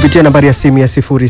kupitia nambari ya simu ya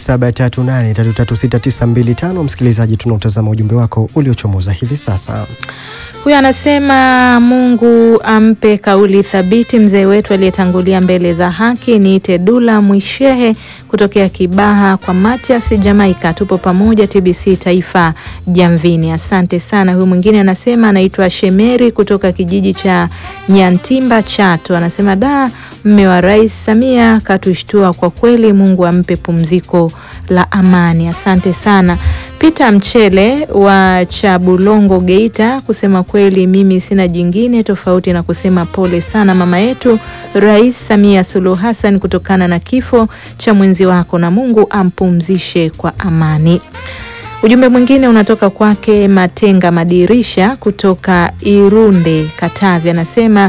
0738336925. Msikilizaji, tunautazama ujumbe wako uliochomoza hivi sasa. Huyu anasema Mungu ampe kauli thabiti mzee wetu aliyetangulia mbele za haki. Niite Dula Mwishehe kutokea Kibaha kwa Matias Jamaika, tupo pamoja TBC Taifa Jamvini. Asante sana. Huyu mwingine anasema anaitwa Shemeri kutoka kijiji cha Nyantimba Chato, anasema da, mme wa Rais Samia katushtua kwa kweli. Mungu ampe pumziko la amani. Asante sana. Peter Mchele wa Chabulongo Geita, kusema kweli mimi sina jingine tofauti na kusema pole sana mama yetu Rais Samia Suluhu Hassan kutokana na kifo cha mwenzi wako, na Mungu ampumzishe kwa amani. Ujumbe mwingine unatoka kwake Matenga Madirisha kutoka Irunde, Katavi, anasema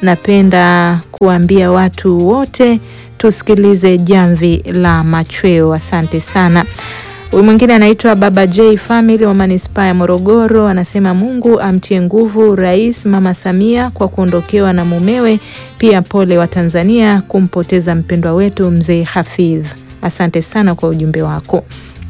napenda kuambia watu wote tusikilize jamvi la machweo. Asante sana. Huyu mwingine anaitwa Baba J Family wa manispaa ya Morogoro, anasema Mungu amtie nguvu Rais Mama Samia kwa kuondokewa na mumewe. Pia pole wa Tanzania kumpoteza mpendwa wetu mzee Hafidh. Asante sana kwa ujumbe wako.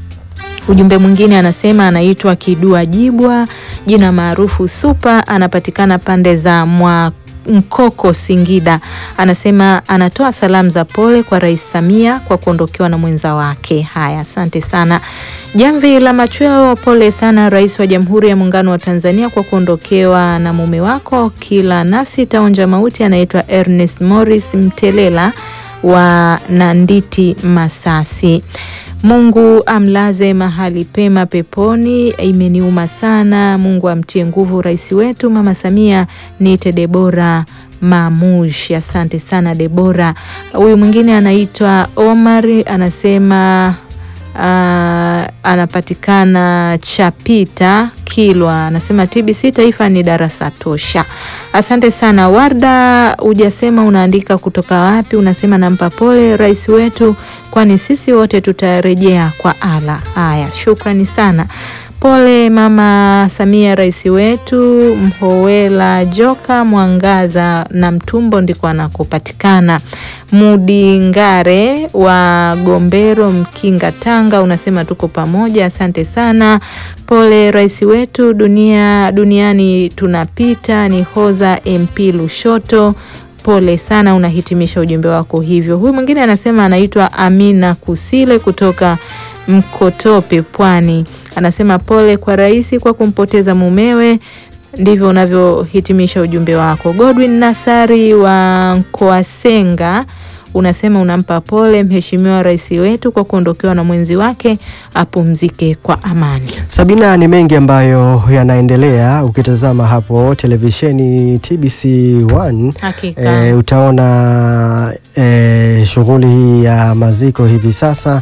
Ujumbe mwingine anasema anaitwa Kidua Jibwa, jina maarufu Supa, anapatikana pande za mwa Mkoko Singida. Anasema anatoa salamu za pole kwa Rais Samia kwa kuondokewa na mwenza wake. Haya, asante sana. Jamvi la machweo, pole sana Rais wa Jamhuri ya Muungano wa Tanzania kwa kuondokewa na mume wako. Kila nafsi itaonja mauti. Anaitwa Ernest Morris Mtelela wa Nanditi Masasi. Mungu amlaze mahali pema peponi. Imeniuma sana. Mungu amtie nguvu rais wetu Mama Samia. Niite Debora Mamush. Asante sana Debora. Huyu mwingine anaitwa Omari anasema Uh, anapatikana Chapita Kilwa, anasema TBC Taifa ni darasa tosha. Asante sana Warda, hujasema unaandika kutoka wapi. Unasema nampa pole rais wetu, kwani sisi wote tutarejea kwa ala. Haya, shukrani sana. Pole Mama Samia, rais wetu. Mhowela Joka Mwangaza na Mtumbo ndiko anakopatikana. Mudi Ngare wa Gombero, Mkinga, Tanga, unasema tuko pamoja. Asante sana. Pole rais wetu, dunia duniani tunapita. Ni Hoza MP Lushoto, pole sana. Unahitimisha ujumbe wako hivyo. Huyu mwingine anasema anaitwa Amina Kusile kutoka Mkotope, Pwani, anasema pole kwa rais kwa kumpoteza mumewe. Ndivyo unavyohitimisha ujumbe wako. Godwin Nasari wa Nkoasenga unasema unampa pole mheshimiwa rais wetu kwa kuondokewa na mwenzi wake, apumzike kwa amani. Sabina, ni mengi ambayo yanaendelea. Ukitazama hapo televisheni TBC 1 Hakika. e, utaona e, shughuli hii ya maziko hivi sasa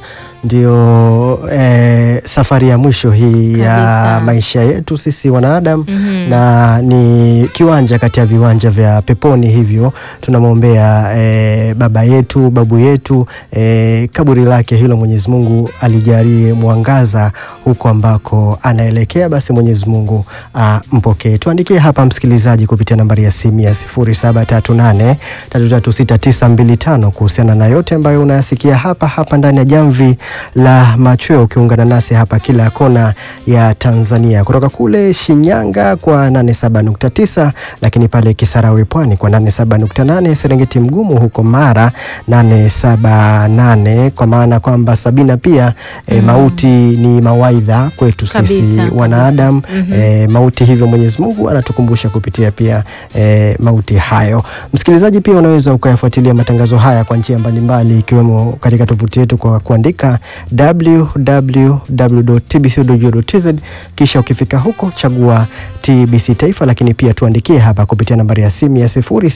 ndio e, safari ya mwisho hii ya Kabisa. maisha yetu sisi wanadamu Mhm. na ni kiwanja kati ya viwanja vya peponi, hivyo tunamwombea e, baba yetu babu yetu e, kaburi lake hilo Mwenyezi Mungu alijalie mwangaza huko ambako anaelekea, basi Mwenyezi Mungu ampokee. Tuandikie hapa msikilizaji, kupitia nambari ya simu ya 0738336925 kuhusiana na yote ambayo unayasikia hapa hapa ndani ya jamvi la machweo, ukiungana nasi hapa kila kona ya Tanzania, kutoka kule Shinyanga kwa 87.9, lakini pale Kisarawe Pwani kwa 87.8, Serengeti Mgumu huko Mara 878, kwa maana kwamba Sabina pia e, mauti ni mawaidha kwetu sisi Kabisa, wanadamu kabisa. Mhm. e, mauti hivyo Mwenyezi Mungu anatukumbusha kupitia pia e, mauti hayo. Msikilizaji, pia unaweza ukayafuatilia matangazo haya kwa njia mbalimbali ikiwemo katika tovuti yetu kwa kuandika www.tbc.go.tz, kisha ukifika huko chagua TBC Taifa, lakini pia tuandikie hapa kupitia nambari ya simu ya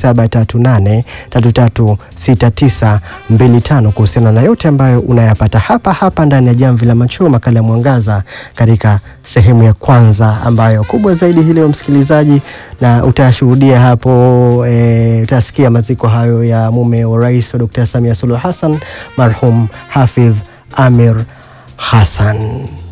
0738336925 kuhusiana na yote ambayo unayapata hapa hapa ndani ya Jamvi la Machweo, makala ya Mwangaza katika sehemu ya kwanza ambayo kubwa zaidi hii leo msikilizaji, na utashuhudia hapo e, utasikia maziko hayo ya mume wa rais wa Dr. Samia Suluhu Hassan marhum Hafidh Amir Hassan.